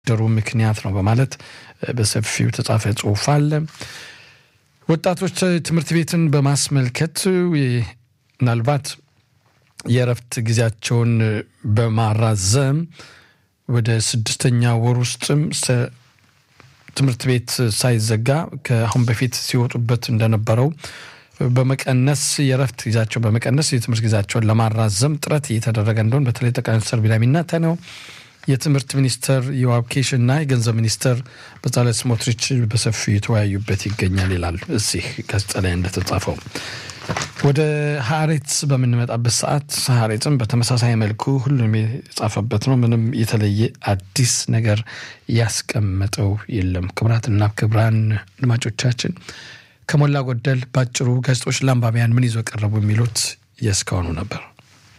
ደሩ ምክንያት ነው በማለት በሰፊው የተጻፈ ጽሁፍ አለ። ወጣቶች ትምህርት ቤትን በማስመልከት ምናልባት የእረፍት ጊዜያቸውን በማራዘም ወደ ስድስተኛ ወር ውስጥም ትምህርት ቤት ሳይዘጋ ከአሁን በፊት ሲወጡበት እንደነበረው በመቀነስ የእረፍት ጊዜያቸው በመቀነስ የትምህርት ጊዜያቸውን ለማራዘም ጥረት እየተደረገ እንደሆን በተለይ ጠቅላይ ሚኒስትር ቢንያሚን ኔታንያሁ የትምህርት ሚኒስተር ዮአብ ኪሽ እና የገንዘብ ሚኒስተር በጻለል ስሞትሪች በሰፊው የተወያዩበት ይገኛል ይላል እዚህ ጋዜጣ ላይ እንደተጻፈው። ወደ ሀሬትስ በምንመጣበት ሰዓት ሀሬትም በተመሳሳይ መልኩ ሁሉም የጻፈበት ነው። ምንም የተለየ አዲስ ነገር ያስቀመጠው የለም። ክቡራትና ክቡራን አድማጮቻችን ከሞላ ጎደል ባጭሩ ጋዜጦች ለአንባቢያን ምን ይዞ ቀረቡ የሚሉት የእስካሁኑ ነበር።